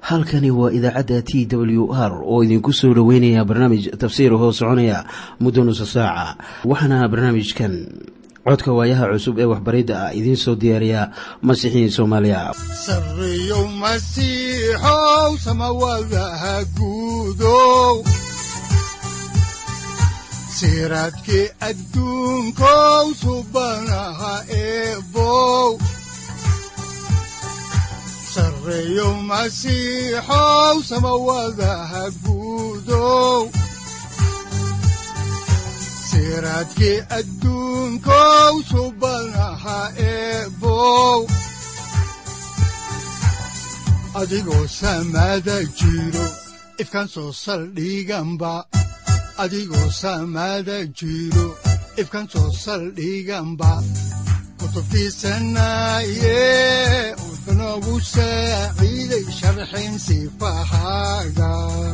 halkani waa idaacadda t w r oo idinku soo dhoweynaya barnaamij tafsiir hoo soconaya muddo nusa saaca waxaana barnaamijkan codka waayaha cusub ee waxbaridda ah idiin soo diyaariya masiixiin soomaaliya sareyow masiixow samawadaha guudow siraadkii adduunkow subanaha eebow sareyow masiixow samawadaha guudow siraadkii adduunkow subanaha eebow adigoo samada jiro ifkan soo saldhiganba adigoo samada jiro ifkan soo saldhiganba kutubtiisanaye wuxunogu saaciiday sharxin sifahaaga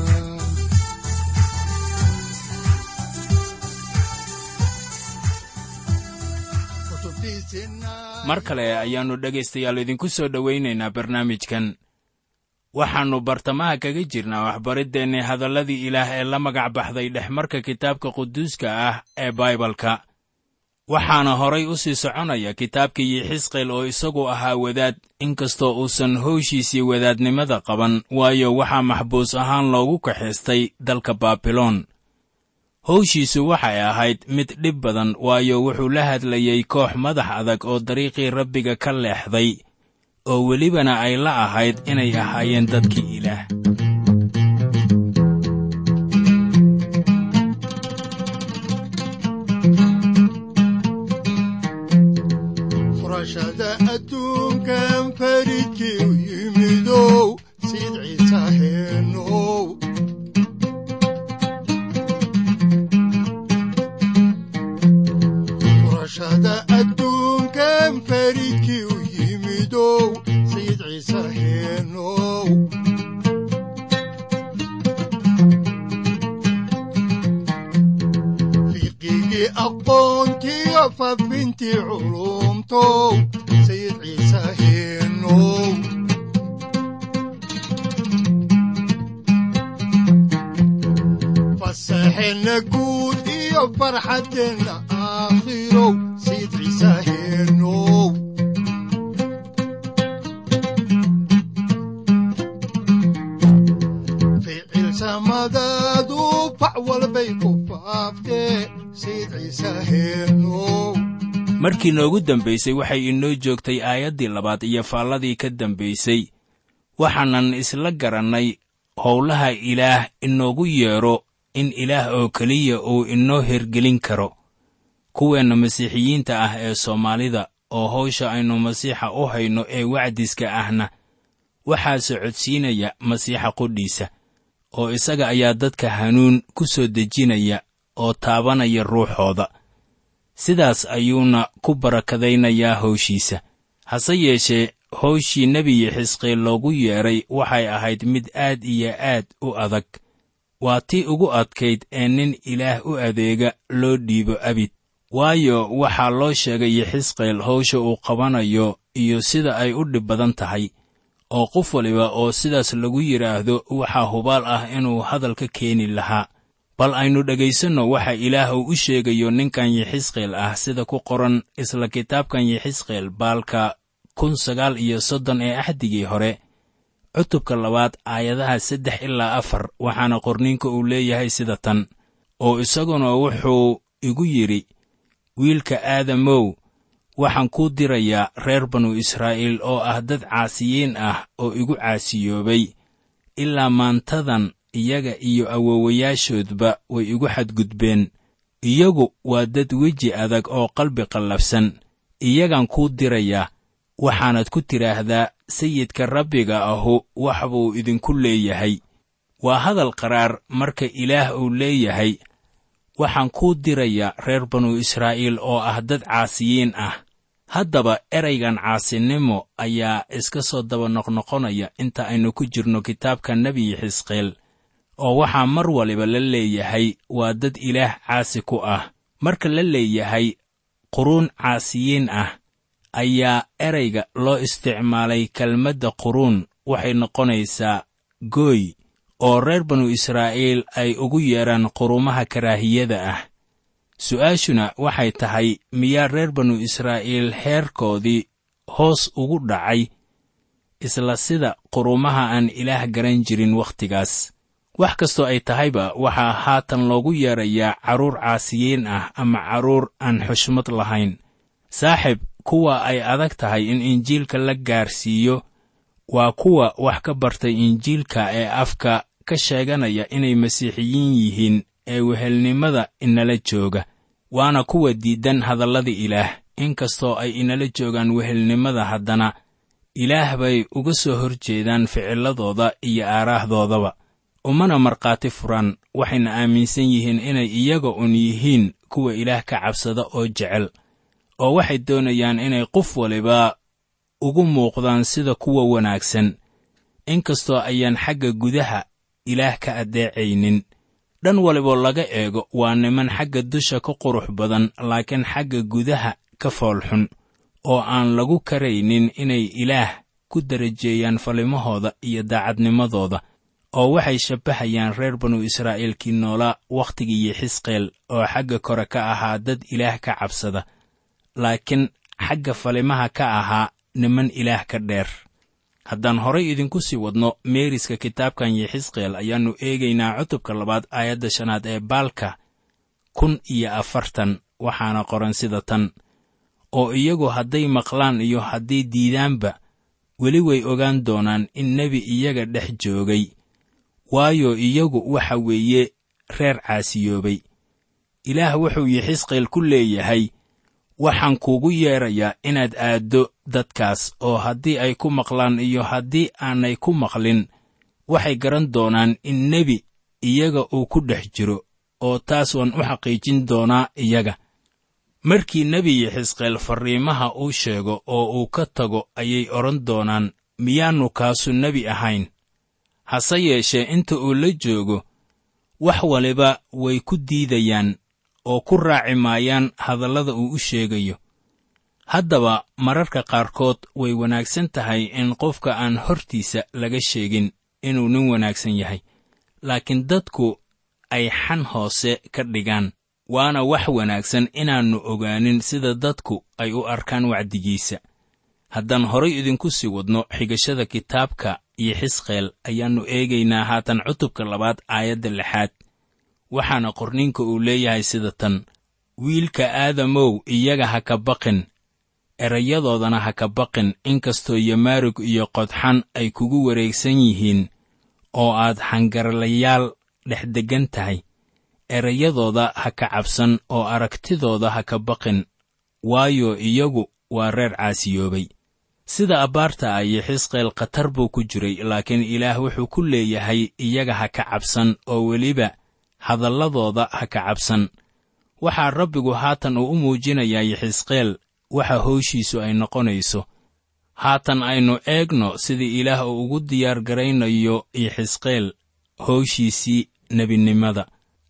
mar kale ayaannu dhegaystayaal idinku soo dhowaynaynaa barnaamijkan waxaannu bartamaha kaga jirnaa waxbariddeenni hadalladii ilaah ee la magac baxday dhexmarka kitaabka quduuska ah ee baibalka waxaana horay u sii soconaya kitaabkii yixisqeel oo isagu ahaa wadaad inkastoo uusan howshiisii wadaadnimada qaban waayo waxaa maxbuus ahaan loogu kaxaystay dalka baabiloon howshiisu waxay ahayd mid dhib badan waayo wuxuu la hadlayey koox madax adag oo dariiqii rabbiga ka leexday oo welibana ay la ahayd inay ahaayeen dadkii ilaah furashada adduunkan faridkii u yimidow siid ciise heenow furashada adduunkan faridkii u yimidow sayid ciise heenow fiqigii aqoontiyo faafintii culumtow sayid ciise heenow fasaxeenna guud iyo farxaddeenna aakhirow sayid ciise heenow ficil samadaadu fac walbay ku faaftee sayid ciise heenow markii noogu dambaysay waxay inoo joogtay aayaddii labaad iyo faalladii ka dambaysay waxaanan isla garannay howlaha ilaah inoogu yeedho in ilaah oo keliya uu inoo hergelin karo kuweenna masiixiyiinta ah ee soomaalida oo hawsha aynu masiixa u hayno ee wacdiska ahna waxaa socodsiinaya masiixa qudhiisa oo isaga ayaa dadka hanuun ku soo dejinaya oo taabanaya ruuxooda sidaas ayuuna ku barakadaynayaa hawshiisa hase yeeshee hawshii nebiyi xisqiil loogu yeedhay waxay ahayd mid aad iyo aad u adag waa tii ugu adkayd ee nin ilaah u adeega loo dhiibo abid waayo waxaa loo sheegay yixisqeel hawsha uu qabanayo iyo sida ay u dhib badan tahay oo qof waliba oo sidaas lagu yidhaahdo waxaa hubaal ah inuu hadal ka keeni lahaa bal aynu dhegaysanno waxa ilaah uu u sheegayo ninkan yixisqeel ah sida ku qoran isla kitaabkan yixisqeel baalka kun sagaal iyo soddon ee axdigii hore cutubka labaad aayadaha saddex ilaa afar waxaana qorniinka uu leeyahay sida tan oo isaguna wuxuu igu yidhi wiilka aadamow waxaan kuu dirayaa reer banu israa'iil oo ah dad caasiyiin ah oo igu caasiyoobay ilaa maantadan iyaga iyo awowayaashoodba way igu xadgudbeen iyagu waa dad weji adag oo qalbi qallafsan iyagaan kuu dirayaa waxaanad ku tidhaahdaa sayidka rabbiga ahu wax buu idinku leeyahay waa hadal qaraar marka ilaah uu leeyahay waxaan kuu dirayaa reer banu israa'iil oo ah dad caasiyiin ah haddaba eraygan caasinimo ayaa iska soo daba noqnoqonaya inta aynu ku jirno kitaabka nebiyi xisqeel oo waxaa mar waliba la leeyahay waa dad ilaah caasi ku ah marka la leeyahay quruun caasiyiin ah ayaa erayga loo isticmaalay kelmadda quruun waxay noqonaysaa gooy oo reer banu israa'iil ay ugu yeedhaan qurumaha karaahiyada ah su'aashuna waxay tahay miyaa reer banu israa'iil heerkoodii hoos ugu dhacay isla sida qurumaha aan ilaah garan jirin wakhtigaas wax kastoo ay tahayba waxaa haatan loogu yeedrayaa carruur caasiyiin ah ama carruur aan xushmad lahayn saaxib kuwa ay adag tahay in injiilka la gaarsiiyo waa kuwa wax ka bartay injiilka ee afka ka sheeganaya inay masiixiyiin yihiin ee wehelnimada inala jooga waana kuwa diidan hadallada ilaah inkastoo ay inala joogaan wehelnimada haddana ilaah bay uga soo hor jeedaan ficilladooda iyo aaraahdoodaba umana markhaati furaan waxayna aaminsan yihiin inay iyaga un yihiin kuwa ilaah ka cabsada oo jecel oo waxay doonayaan inay qof waliba ugu muuqdaan sida kuwa wanaagsan inkastoo ayaan xagga gudaha ilaah ka addeecaynin dhan waliboo laga eego waa niman xagga dusha ka qurux badan laakiin xagga gudaha ka foolxun oo aan lagu karaynin inay ilaah ku darajeeyaan falimahooda iyo daacadnimadooda oo waxay shabbahayaan reer banu israa'iilkii noolaa wakhtigii xisqeel oo xagga kore ka ahaa dad ilaah ka cabsada laakiin xagga falimaha ka ahaa niman ilaah ka dheer haddaan horay idinku sii wadno meeriska kitaabkan yexisqeel ayaannu eegaynaa cutubka labaad aayadda shanaad ee baalka kun iyo afartan waxaana qoran sida tan oo iyagu hadday maqlaan iyo hadday diidaanba weli way ogaan doonaan in nebi iyaga dhex joogay waayo iyagu waxa weeye reer caasiyoobay ilaah wuxuu yexisqeel ku leeyahay waxaan kuugu yeedrayaa inaad aaddo dadkaas oo haddii ay ku maqlaan iyo haddii aanay ku maqlin waxay garan doonaan in nebi iyaga uu ku dhex jiro oo taas waan u xaqiijin doonaa iyaga markii nebi yexisqeel farriimaha uu sheego oo uu ka tago ayay odhan doonaan miyaannu kaasu nebi ahayn hase yeeshee inta uu la joogo wax waliba way ku diidayaan oo ku raaci maayaan hadallada uu u sheegayo haddaba mararka qaarkood way wanaagsan tahay in qofka aan hortiisa laga sheegin inuu nin wanaagsan yahay laakiin dadku ay xan hoose ka dhigaan waana wax wanaagsan inaannu ogaanin sida dadku ay u arkaan wacdigiisa haddaan horay idinku sii wadno xigashada kitaabka iyo xisqeel ayaannu eegaynaa haatan cutubka labaad aayadda lixaad waxaana qorninka uu leeyahay sida tan wiilka aadamow iyaga ha ka baqin erayadoodana ha ka baqin inkastoo yamaarug iyo qodxan ay kugu wareegsan yihiin oo aad xangarlayaal dhex deggan tahay erayadooda ha ka cabsan oo aragtidooda ha ka baqin waayo iyagu waa reer caasiyoobay sida abbaarta ah iyo xisqeel khatar buu ku jiray laakiin ilaah wuxuu ku leeyahay iyaga ha ka cabsan oo weliba hadalladooda ha ka cabsan waxaa rabbigu haatan uu u muujinayaa yexisqeel waxa howshiisu ay noqonayso haatan aynu eegno sidii ilaah uu ugu diyaar garaynayo yexisqeel howshiisii nebinimada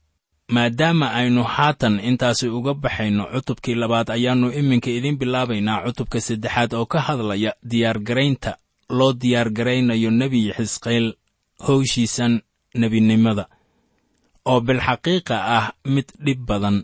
maadaama aynu haatan intaasi uga baxayno cutubkii labaad ayaannu iminka idiin bilaabaynaa cutubka saddexaad oo ka hadlaya diyaargaraynta loo diyaargaraynayo nebi yexisqeel howshiisan nebinimada oo bilxaqiiqa ah mid dhib badan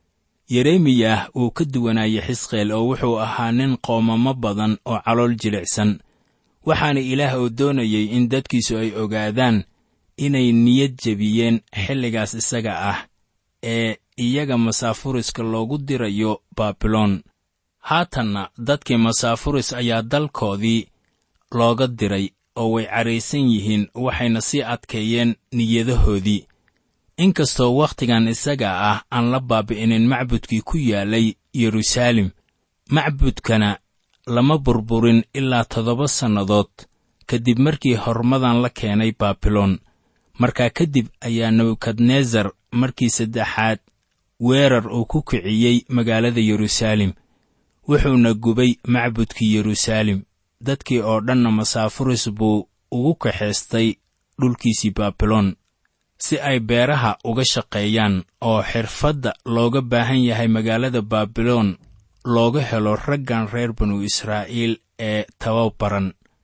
yeremiyah uu ka duwanaayey xisqeel oo wuxuu ahaa nin qoomamo badan oo calool jilicsan waxaana ilaah oo doonayey in dadkiisu ay ogaadaan inay niyad jebiyeen xilligaas isaga ah ee iyaga masaafuriska loogu dirayo baabiloon haatanna dadkii masaafuris ayaa dalkoodii looga diray oo way caraysan yihiin waxayna sii adkeeyeen niyadahoodii inkastoo wakhtigan isaga ah aan la baabi'inin macbudkii ku yaalay yeruusaalem macbudkana lama burburin ilaa toddoba sannadood kadib markii hormadan la keenay baabiloon markaa kadib ayaa nebukadnesar markii saddexaad weerar uu ku kiciyey magaalada yeruusaalem wuxuuna gubay macbudkii yeruusaalem dadkii oo dhanna masaafuris buu ugu kaxaystay dhulkiisii baabiloon si ay beeraha uga shaqeeyaan oo xirfadda looga baahan yahay magaalada baabiloon looga helo raggan reer banu israa'iil ee tababaran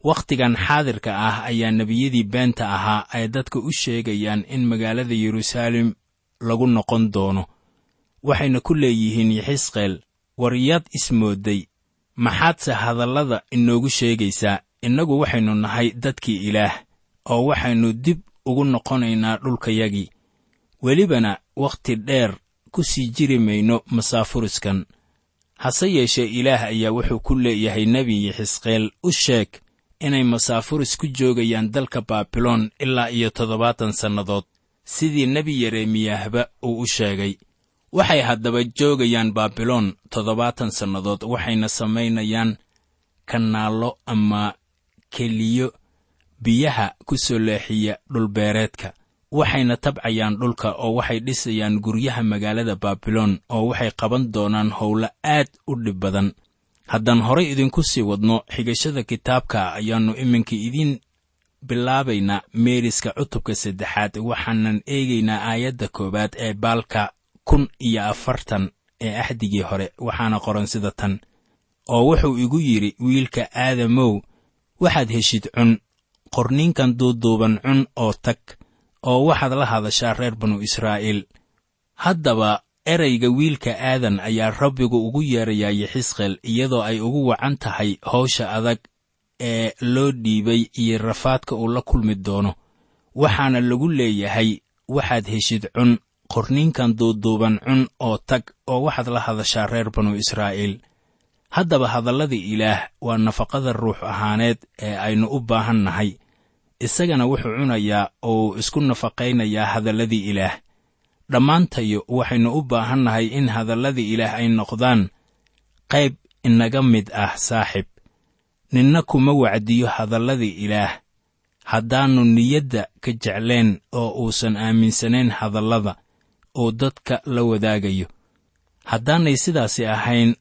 wakhtigan xaadirka ah ayaa nebiyadii beenta ahaa ay dadka u sheegayaan in magaalada yeruusaalem lagu noqon doono waxayna ku leeyihiin yaxisqeel war yaad ismoodday maxaadse hadallada inoogu sheegaysaa innagu waxaynu nahay dadkii ilaah oo waxaynu dib ugu noqonaynaa dhulkayagii welibana wakhti dheer ku sii jiri mayno masaafuriskan hase yeeshee ilaah ayaa wuxuu ku leeyahay nebi yaxisqeel u sheeg inay masaafuris ku joogayaan dalka baabiloon ilaa iyo toddobaatan sannadood sidii nebi yeremiyahba uu u sheegay waxay haddaba joogayaan baabiloon toddobaatan sannadood waxayna samaynayaan kanaallo ama keliyo biyaha ku soo leexiya dhulbeereedka waxayna tabcayaan dhulka oo waxay dhisayaan guryaha magaalada baabiloon oo waxay qaban doonaan howlo aad u dhib badan haddaan horay idinku sii wadno xigashada kitaabka ayaannu iminka idiin bilaabaynaa meeriska cutubka saddexaad waxaanan eegaynaa aayadda koowaad ee baalka kun iyo afartan ee axdigii hore waxaana qoran sida tan oo wuxuu igu yidhi wiilka aadamow waxaad heshid cun qorniinkan duuduuban cun oo tag oo waxaad la hadashaa reer banu israa'iil haddaba erayga wiilka aadan ayaa rabbigu ugu yeerayaa yaxisqeel iyadoo ay ugu wacan tahay hawsha adag ee loo dhiibay iyo rafaadka uu la kulmi doono waxaana lagu leeyahay waxaad heshid cun qorniinkan duuduuban cun oo tag oo waxaad la hadashaa reer banu israa'iil haddaba hadalladii ilaah waa nafaqada ruux ahaaneed ee aynu u baahan nahay isagana wuxuu cunayaa oo uu isku nafaqaynayaa hadalladii ilaah dhammaantayo waxaynu u baahan nahay in hadalladii ilaah ay noqdaan qayb inaga mid ah saaxib ninna kuma wacdiyo hadalladii ilaah haddaannu niyadda ka jeclayn oo uusan aaminsanayn hadallada uu dadka la wadaagayo haddaanay sidaasi ahayn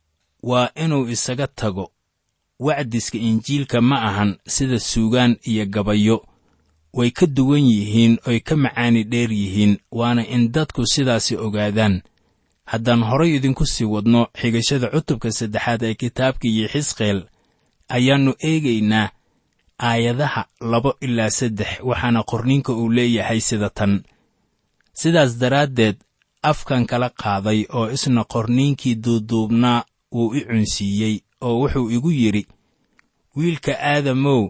waa inuu isaga tago wacdiska injiilka ma ahan sida suugaan iyo gabayo way ka duwan yihiin oy ka macaani dheer yihiin waana in dadku sidaasi ogaadaan haddaan horay idinku sii wadno xigashada cutubka saddexaad ee kitaabkii yaxisqeel ayaannu eegaynaa aayadaha labo ilaa saddex waxaana qorniinka uu leeyahay sida tan sidaas daraaddeed afkan kala qaaday oo isna qorniinkii duuduubnaa wuu i cunsiiyey oo wuxuu igu yidhi wiilka aadamow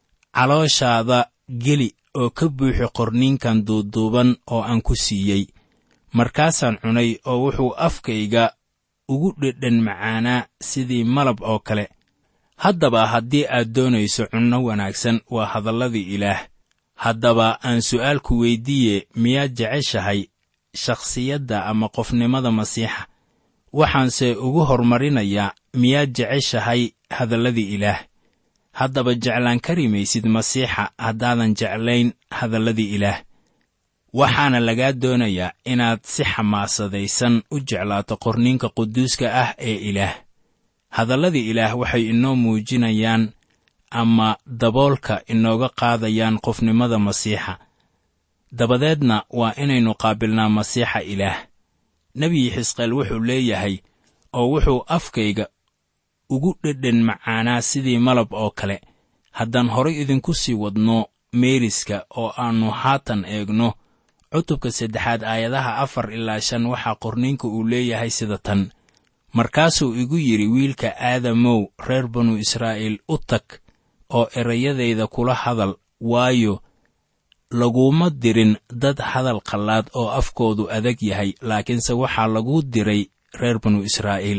calooshaada geli oo ka buuxi qorniinkan duuduuban oo aan ku siiyey markaasaan cunay oo wuxuu afkayga ugu dhedhan macaanaa sidii malab oo kale haddaba haddii aad doonayso cunno wanaagsan waa hadalladii ilaah haddaba aan su'aalku weyddiiye miyaad jeceshahay shakhsiyadda ama qofnimada masiixa waxaanse ugu hormarinayaa miyaad jeceshahay hadalladii ilaah haddaba jeclaan kari maysid masiixa haddaadan jeclayn hadalladii ilaah waxaana lagaa doonayaa inaad si xamaasadaysan u jeclaato qorniinka quduuska ah ee ilaah hadalladii ilaah waxay inoo muujinayaan ama daboolka inooga qaadayaan qofnimada masiixa dabadeedna waa inaynu qaabilnaa masiixa ilaah nebi xisqeel wuxuu leeyahay oo wuxuu afkayga ugu dhedhan macaanaa sidii malab oo kale haddaan horay idinku sii wadno meeriska oo aannu haatan eegno cutubka saddexaad aayadaha afar ilaa shan waxaa qorniinka uu leeyahay sida tan markaasuu igu yidhi wiilka aadamow reer banu israa'iil u tag oo erayadayda kula hadal waayo laguma dirin dad hadal qallaad oo afkoodu adag yahay laakiinse waxaa lagu diray reer banu israa'iil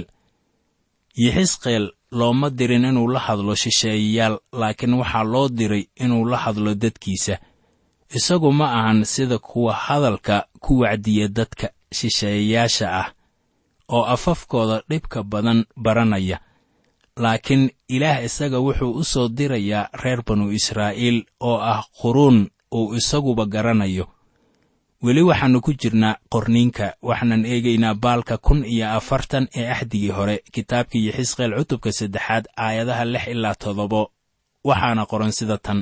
yixisqeel looma dirin inuu la hadlo shisheeyayaal laakiin waxaa loo diray inuu la hadlo dadkiisa isagu ma ahan sida kuwa hadalka ku wacdiya dadka shisheeyayaasha ah oo afafkooda dhibka badan baranaya laakiin ilaah isaga wuxuu u soo dirayaa reer banu israa'iil oo ah quruun uu isaguba garanayo weli waxaannu ku jirnaa qorniinka waxaanan eegaynaa baalka kun iyo afartan ee axdigii hore kitaabkii xisqeel cutubka saddexaad aayadaha lix ilaa toddobo waxaana qoran sida tan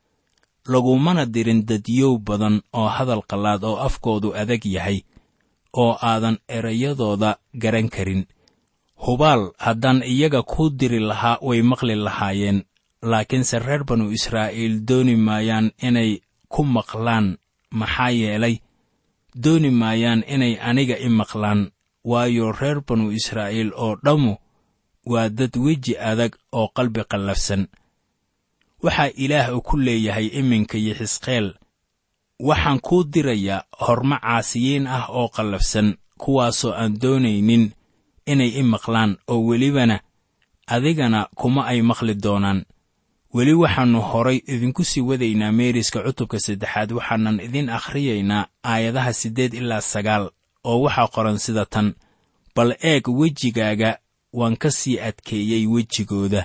lagumana dirin dadyow badan oo hadal qallaad oo afkoodu adag yahay oo aadan erayadooda garan karin hubaal haddaan iyaga kuu diri lahaa way maqli lahaayeen laakiinse reer banu israa'iil dooni maayaan inay ku maqlaan maxaa yeelay dooni maayaan inay aniga i maqlaan waayo reer banu israa'iil oo dhammu waa dad weji adag oo qalbi qallafsan waxaa ilaah uu ku leeyahay iminka yixisqeel waxaan kuu dirayaa hormo caasiyiin ah oo qallafsan kuwaasoo aan doonaynin inay i maqlaan oo welibana adigana kuma ay maqli doonaan weli waxaannu horay idinku sii wadaynaa meeriska cutubka saddexaad waxaanan idin akhriyaynaa aayadaha siddeed ilaa sagaal oo waxaa qoran sida tan bal eeg wejigaaga waan ka sii adkeeyey wejigooda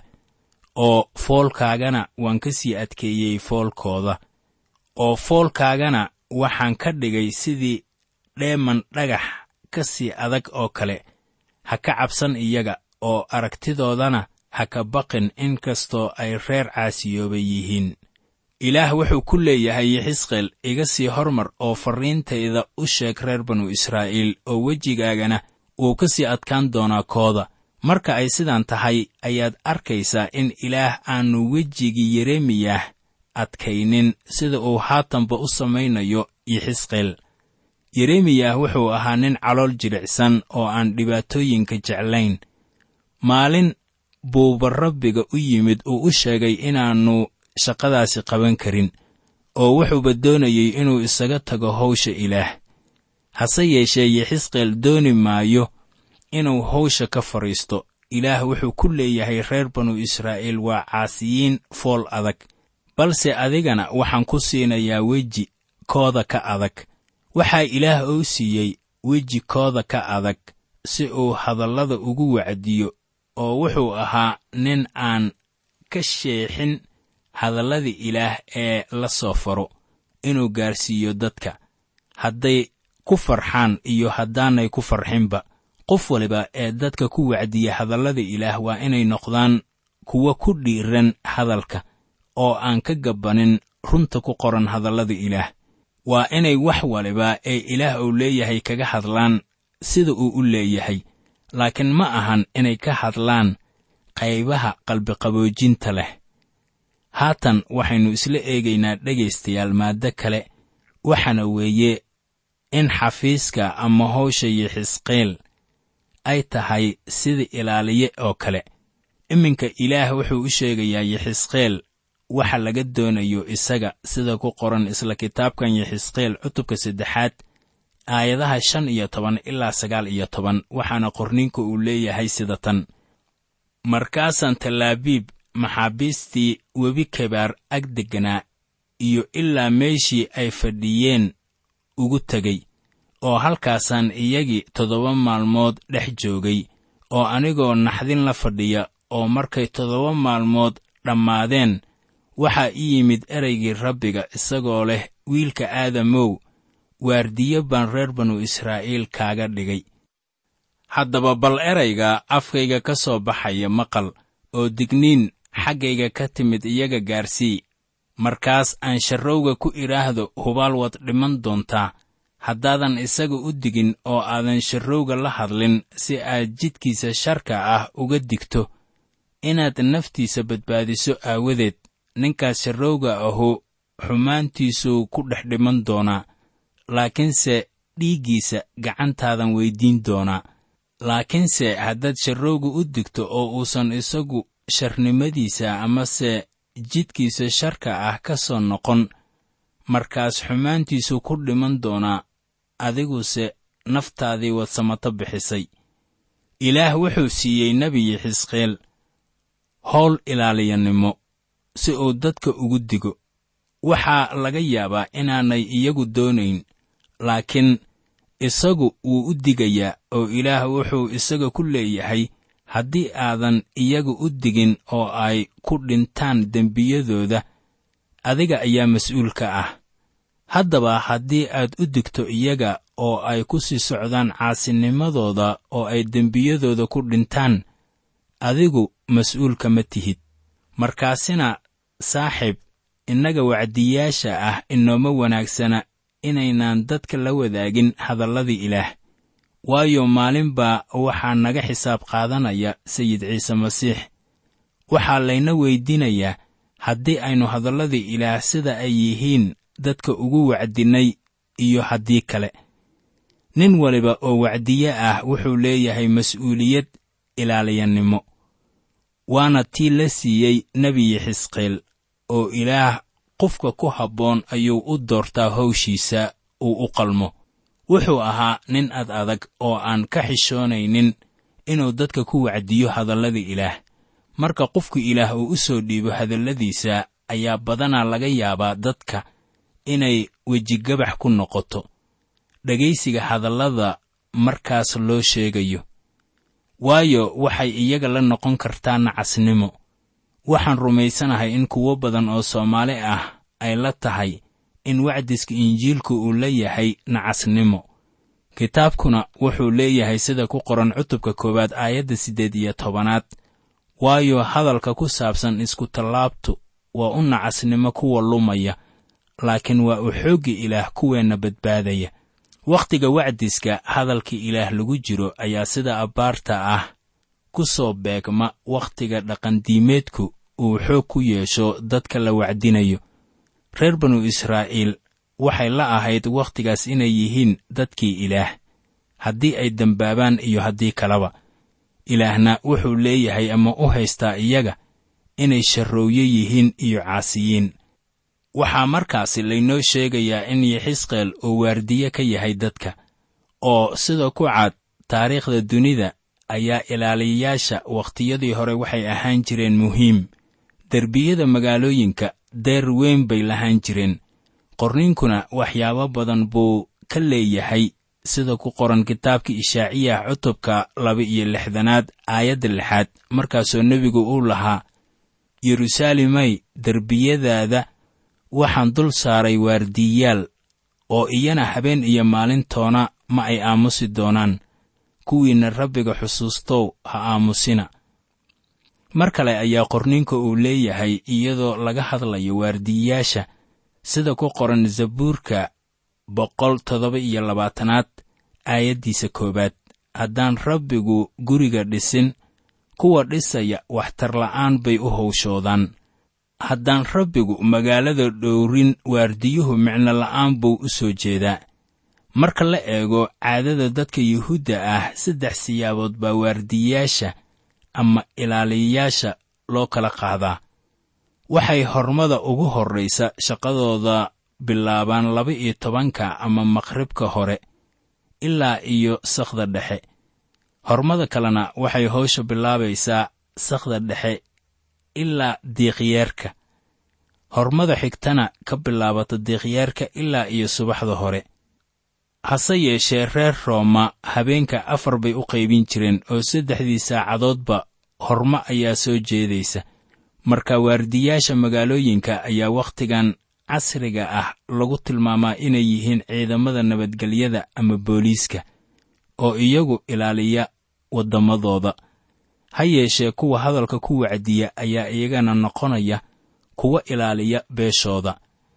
oo foolkaagana waan ka sii adkeeyey foolkooda oo foolkaagana waxaan ka dhigay sidii dheeman dhagax ka sii adag oo kale ha ka cabsan iyaga oo aragtidoodana ha ka baqin in kastoo ay reer caasiyooba yihiin ilaah wuxuu ku leeyahay yixisqeel iga sii hormar oo farriintayda u sheeg reer banu israa'iil oo wejigaagana wuu ka sii adkaan doonaa kooda marka ay sidaan tahay ayaad arkaysaa in ilaah aannu wejigii yeremiyah adkaynin sida uu haatanba u samaynayo yixisqeel yeremiyah wuxuu ahaa nin calool jilicsan oo aan dhibaatooyinka jeclayn maalin buuba rabbiga u yimid uu u sheegay inaannu shaqadaasi qaban karin oo wuxuuba doonayey inuu isaga tago hawsha ilaah hase yeeshee yixisqeel dooni maayo inuu hawsha ka fadhiisto ilaah wuxuu ku leeyahay reer banu israa'iil waa caasiyiin fool adag balse adigana waxaan ku siinayaa weji kooda ka adag waxaa ilaah uu siiyey weji kooda ka adag si uu hadallada ugu wacdiyo oo wuxuu ahaa nin aan ka sheexin hadalladii ilaah ee la soo faro inuu gaarsiiyo dadka hadday ku farxaan iyo haddaanay ku farxinba qof waliba ee dadka ku wacdiya hadallada ilaah waa inay noqdaan kuwa ku dhiiran hadalka oo aan ka gabbanin runta ku qoran hadallada ilaah waa inay wax waliba ee ilaah uu leeyahay kaga hadlaan sida uu u leeyahay laakiin ma ahan inay ka hadlaan qaybaha qalbiqaboojinta leh haatan waxaynu isla eegaynaa dhegaystayaal maaddo kale waxaana weeye in xafiiska ama hawsha yixisqeel ay tahay sida ilaaliye oo kale iminka ilaah wuxuu u sheegayaa yixisqeel waxa laga doonayo isaga sida ku qoran isla kitaabkan yixisqeel cutubka saddexaad aayadaha shan iyo toban ilaa sagaal iyo toban waxaana qorninka uu leeyahay sida tan markaasaan tallaabiib maxaabiistii webi kabaar ag degganaa iyo ilaa meeshii ay fadhiyeen ugu tegey oo halkaasaan iyagii toddoba maalmood dhex joogay oo anigoo naxdin la fadhiya oo markay toddoba maalmood dhammaadeen waxaa ii yimid ereygii rabbiga isagoo leh wiilka aadamow waardiyo baan reer banu israa'iil kaaga dhigay haddaba bal erayga afkayga ka soo baxaya maqal oo digniin xaggayga ka timid iyaga gaarsii markaas aan sharrowga ku idhaahdo hubaal waad dhiman doontaa haddaadan isaga u digin oo aadan sharrowga la hadlin si aad jidkiisa sharka ah uga digto inaad naftiisa badbaadiso aawadeed ninkaas sharrowga ahu xumaantiisuu ku dhex dhiman doonaa laakiinse dhiiggiisa gacantaadan weyddiin doonaa laakiinse haddaad sharrowga u digto oo uusan isagu sharnimadiisa amase jidkiisa sharka ah ka soo noqon markaas xumaantiisu ku dhiman doonaa adiguse naftaadii wad samato bixisay ilaah wuxuu siiyey nebiyi xisqeel howl ilaaliyanimo si uu dadka ugu digo waxaa laga yaabaa inaanay iyagu doonayn laakiin isagu wuu u digayaa oo ilaah wuxuu isaga ku leeyahay haddii aadan iyaga u digin oo ay ku dhintaan dembiyadooda adiga ayaa mas-uulka ah haddaba haddii aad u digto iyaga oo ay ku sii socdaan caasinimadooda oo ay dembiyadooda ku dhintaan adigu mas-uulka ma tihid markaasina saaxiib innaga wacdiyaasha ah inooma wanaagsana inaynaan dadka la wadaagin hadalladii ilaah waayo maalinbaa waxaa naga xisaab qaadanaya sayid ciise masiix waxaa layna weyddiinayaa haddii aynu hadalladii ilaah sida ay yihiin dadka ugu wacdinnay iyo haddii kale nin waliba oo wacdiye ah wuxuu leeyahay mas'uuliyad ilaaliyannimo waana tii la siiyey nebiyi xisqeel oo ilaah qofka ku habboon ayuu u doortaa hawshiisa uu u qalmo wuxuu ahaa nin ad adag oo aan ka xishoonaynin inuu dadka ku wacdiyo hadallada ilaah marka qofku ilaah uu u soo dhiibo hadalladiisa ayaa badanaa laga yaabaa dadka inay wejigabax ku noqoto dhegaysiga hadallada markaas loo sheegayo waayo waxay iyaga la noqon kartaa nacasnimo waxaan rumaysanahay in kuwo badan oo soomaali ah ay la tahay in wacdiska injiilku uu la yahay nacasnimo kitaabkuna wuxuu leeyahay sida ku qoran cutubka koowaad aayadda siddeed iyo tobanaad waayo hadalka ku saabsan iskutallaabtu waa u nacasnimo kuwa lumaya laakiin waa u xoogga ilaah kuweenna badbaadaya wakhtiga wacdiska hadalka ilaah lagu jiro ayaa sida abbaarta ah ku soo beegma wakhtiga dhaqandiimeedku uu xoog ku yeesho dadka la wacdinayo reer banu israa'iil waxay la ahayd wakhtigaas inay yihiin dadkii ilaah haddii ay dembaabaan iyo haddii kaleba ilaahna wuxuu leeyahay ama u haystaa iyaga inay sharrooye yihiin iyo caasiyiin waxaa markaasi laynoo sheegayaa in yaxisqeel uu waardiye ka yahay dadka oo sida ku cad taariikhda dunida ayaa ilaaliyayaasha wakhtiyadii hore waxay ahaan jireen muhiim derbiyada magaalooyinka deer weyn bay lahaan jireen qorniinkuna waxyaabo badan buu ka leeyahay sida ku qoran kitaabka ishaaciyah cutubka laba-iyo lixdanaad aayadda lixaad markaasoo nebigu uu lahaa yeruusaalemay derbiyadaada waxaan dul saaray waardiyayaal oo iyana habeen iyo maalintoona ma ay aamusi doonaan kuwiinna rabbiga xusuustow ha aamusina mar kale ayaa qorniinka uu leeyahay iyadoo laga hadlayo waardiyayaasha sida ku qoran zabuurka boqol toddoba iyo labaatanaad aayaddiisa koowaad haddaan rabbigu guriga dhisin kuwa dhisaya waxtarla'aan bay u howshoodaan haddaan rabbigu magaalada dhowrin waardiyuhu micno la'aan buu u soo jeedaa marka la eego caadada dadka yuhuudda ah saddex siyaabood baa waardiyayaasha ama ilaaliyayaasha loo kala qaadaa waxay hormada ugu horraysa shaqadooda bilaabaan laba-iyo tobanka ama maqribka hore ilaa iyo sakhda dhexe hormada kalena waxay howsha bilaabaysaa sakhda dhexe ilaa diiqyeerka hormada xigtana ka bilaabata diiqyeerka ilaa iyo subaxda hore hase yeeshee reer rooma habeenka afar bay u qaybin jireen oo saddexdii saacadoodba hormo ayaa soo jeedaysa marka waardiyaasha magaalooyinka ayaa wakhtigan casriga ah lagu tilmaamaa inay yihiin ciidamada nabadgelyada ama booliiska oo iyagu ilaaliya waddamadooda ha yeeshee kuwa hadalka ku wacdiya ayaa iyagana noqonaya kuwa ilaaliya beeshooda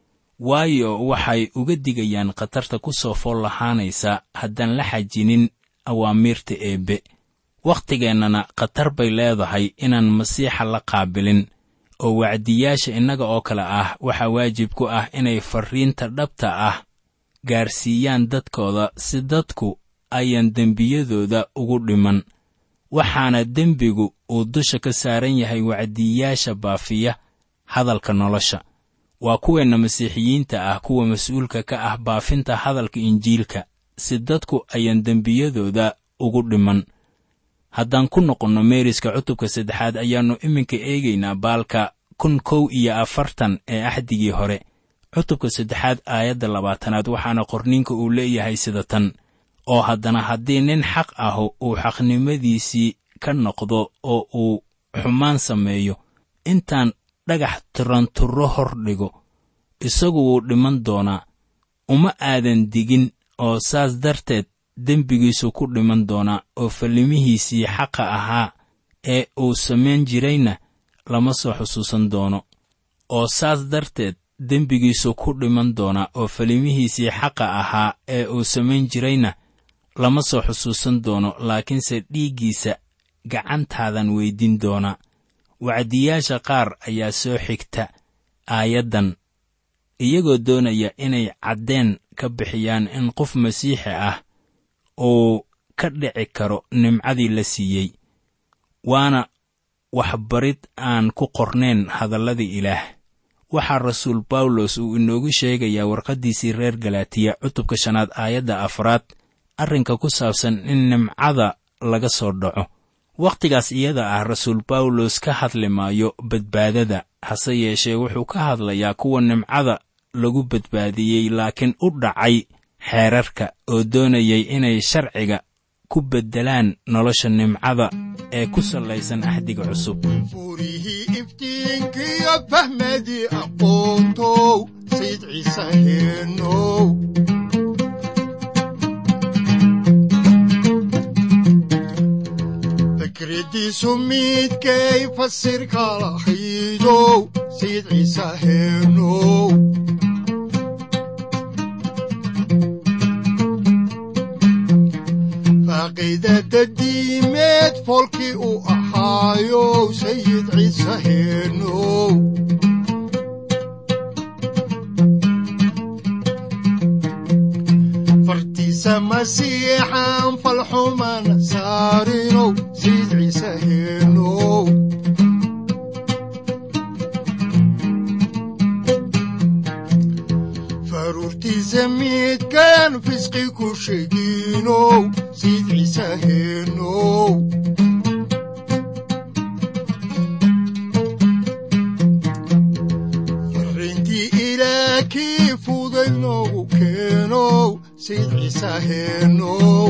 waayo waxay uga digayaan khatarta ku soo fool lahaanaysa haddaan la xajinin awaamiirta eebbe wakhtigeennana khatar bay leedahay inaan masiixa la qaabilin oo wacdiyaasha innaga oo kale ah waxaa waajib ku ah inay farriinta dhabta ah gaarsiiyaan dadkooda si dadku ayaan dembiyadooda ugu dhiman waxaana dembigu uu dusha ka saaran yahay wacdiyaasha baafiya hadalka nolosha waa kuweenna masiixiyiinta ah kuwa mas-uulka ka ah baafinta hadalka injiilka si dadku ayaan dembiyadooda ugu dhiman haddaan ku noqonno meeriska cutubka saddexaad ayaannu iminka eegaynaa baalka kun kow iyo afartan ee axdigii hore cutubka saddexaad aayadda labaatanaad waxaana qorniinka uu leeyahay sida tan oo haddana haddii nin xaq ahu uu xaqnimadiisii ka noqdo oo uu xumaan sameeyo intaan dhagax tiranturro hor dhigo isagu wuu dhiman doonaa uma aadan digin oo saas darteed dembigiisu ku dhiman doonaa oo fallimihiisii xaqa ahaa ee uu samayn jirayna lama soo xusuusan doono oo saas darteed dembigiisu ku dhiman doonaa oo fallimihiisii xaqa ahaa ee uu samayn jirayna lama soo xusuusan doono laakiinse dhiiggiisa gacantaadan weydin doonaa wacdiyaasha qaar ayaa soo xigta aayaddan iyagoo doonaya inay caddeen ka bixiyaan in qof masiixi ah uu ka dhici karo nimcadii la siiyey waana waxbarid aan ku qornayn hadalladii ilaah waxaa rasuul bawlos uu inoogu sheegayaa warqaddiisii reer galaatiya cutubka shanaad aayadda afraad arrinka ku saabsan in nimcada laga soo dhaco wakhtigaas iyada ah rasuul bawlos ka hadli maayo badbaadada hase yeeshee wuxuu ka hadlayaa kuwa nimcada lagu badbaadiyey laakiin u dhacay xeerarka oo doonayay inay sharciga ku beddelaan nolosha nimcada ee ku sallaysan axdiga cusub furihii iftiinkiyo fahmadii aqoontow sayid ciise heenow fikradiisu midkay fasirka lahaydow sayid ciise heenow faaqiidada diimeed foolkii u ahaayow sayid ciise heenow fartiisa masiixan falxumana saarinow sayid ciise heenow faruurtiisa midkan fisqi ku sheeginow sayid ciise heenow fariintii ilaah kii fuday noogu keenow sayid ciise heenow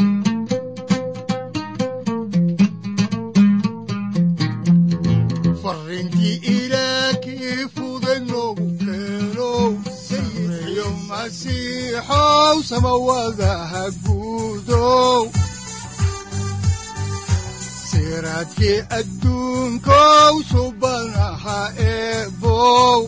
fariintii ilaah kii fuday noogu keenow sayidkiyo masiixow samawadaha guudow siraadkii adduunkow subanaha eebow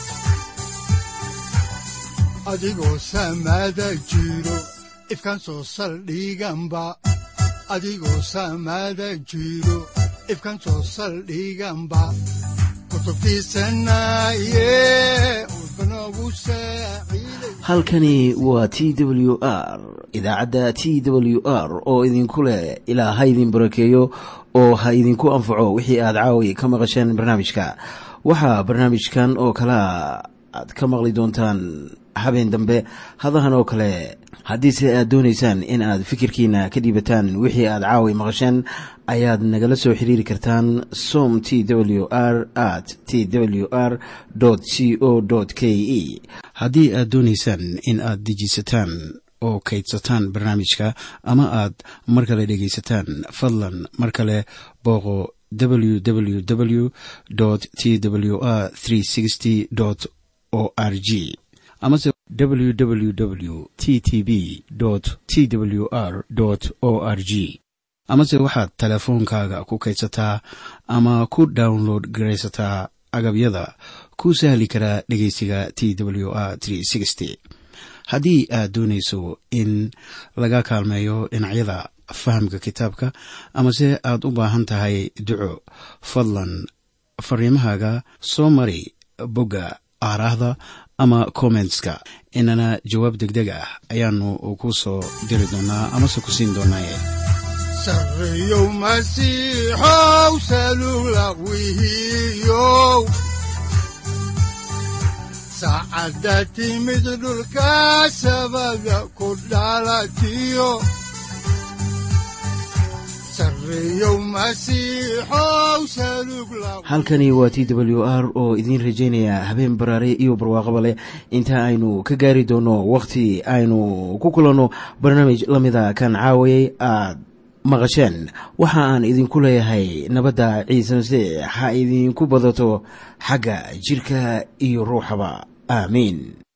adigoo samada jiro ifkan soo saldhiganba adigoo samada jiro ifkan soo saldhiganba kutubtiisanaye udbanogu saaciiday halkani waa t w r idaacadda t w r oo idinku leh ilaa ha idin barakeeyo oo ha idinku anfaco wixii aad caawi ka maqasheen barnaamijka waxaa barnaamijkan oo kalea aad ka maqli doontaan habeen dambe hadahan oo kale haddiise aad doonaysaan in aad fikirkiina ka dhiibataan wixii aad caawi maqasheen ayaad nagala soo xiriiri kartaan som t w r at t w r c o k e haddii aad doonaysaan in aad dejiisataan oo kaydsataan barnaamijka ama aad mar kale dhegaysataan fadlan mar kale booqo www t w r o r g amase www t t b t w r o r g amase waxaad teleefoonkaaga ku kaydsataa ama ku download garaysataa agabyada ku sahli karaa dhegeysiga t w r haddii aad doonayso in laga kaalmeeyo dhinacyada fahamka kitaabka amase aad u baahan tahay duco fadlan fariimahaaga soo mari bogga aaraahda ama kommentska inana jawaab degdeg ah ayaanu ku soo diri doonaa amase ku siin doonaaye sarreyow masiixow salugla wihiyow saacadda timid dhulka sabada ku dhalatiyo sarreyow masiixow salugla halkani waa t w r oo idiin rajaynaya habeen baraare iyo barwaaqaba leh inta aynu ka gaari doono wakhti aynu ku kulanno barnaamij la mida kan caawayay aad maqasheen waxa aan idinku leeyahay nabadda ciise masiix ha idinku badato xagga jidhka iyo ruuxaba aamiin